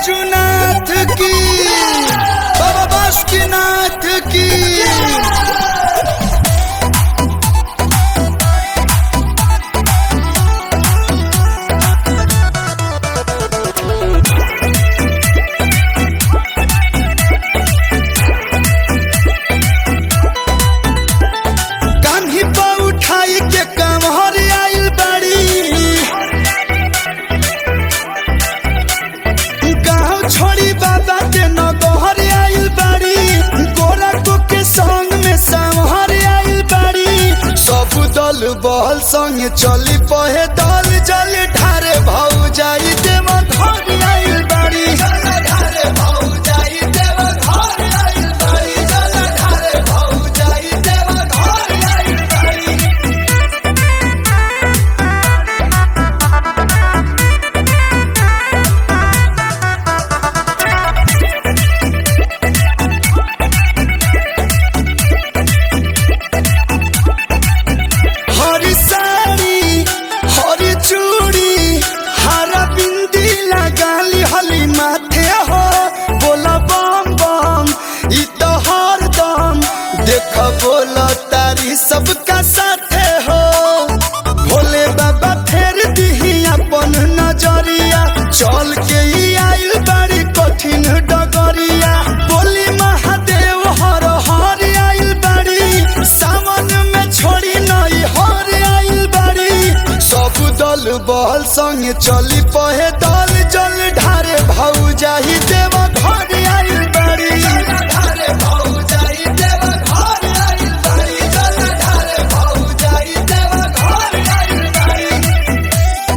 बैजुनाथ की बाबा बासुकीनाथ की कान्ही पर उठाई के कमहर आइल बाड़ी गाँव छोड़ी बाबा के नगहर आइल बाड़ी गोरा को के संग में संहर आइल बाड़ी सब दल बहल संग चली पहे दल जल ढारे भाऊ जाई देव घर आइल बाड़ी ढारे भाऊ जाई देव घर आइल बाड़ी जल ढारे भाऊ जाई देव घर आइल बाड़ी हरी साड़ी हरी चूड़ी हरा बिंदी लगाली हली माथे हो बोला बम बम ई तो हर दम देख बोला तारी सबका साथे हो भोले बाबा फेर दिही अपन नजरिया चल के ई आइल बड़ी कठिन डगरिया बोली महादेव हर हर आइल बड़ी सावन में छोड़ी नई हर आइल बड़ी सब दल बहल संग चली पहे दल जल ढारे भाऊ जाही देव घर आइल बड़ी ढारे भाऊ जाही देव घर आइल बड़ी जल ढारे भाऊ जाही देव घर आइल बड़ी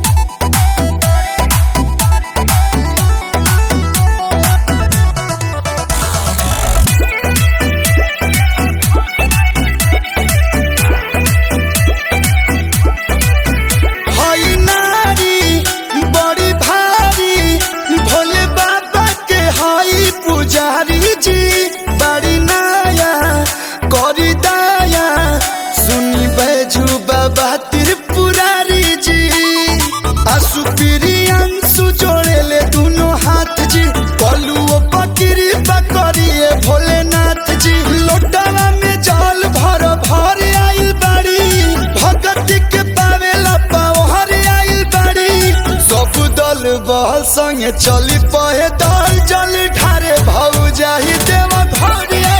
हई नारी बड़ी भारी भोले बाबा के हई पुजारी जी बड़ी नाया करी दाया सुनी बैजू बाबा त्रिपुरारी जी आसु अंशु जोड़े ले दोनों हाथ जी कलुओ पकड़ी पकड़िए भोलेनाथ जी लोटावा में जल भर भर आइल बाड़ी भगत के पावेला पावहर आइल बाड़ी सब दल बहल संगे चली पहे दल जल ढारे भाऊ जाही देव घर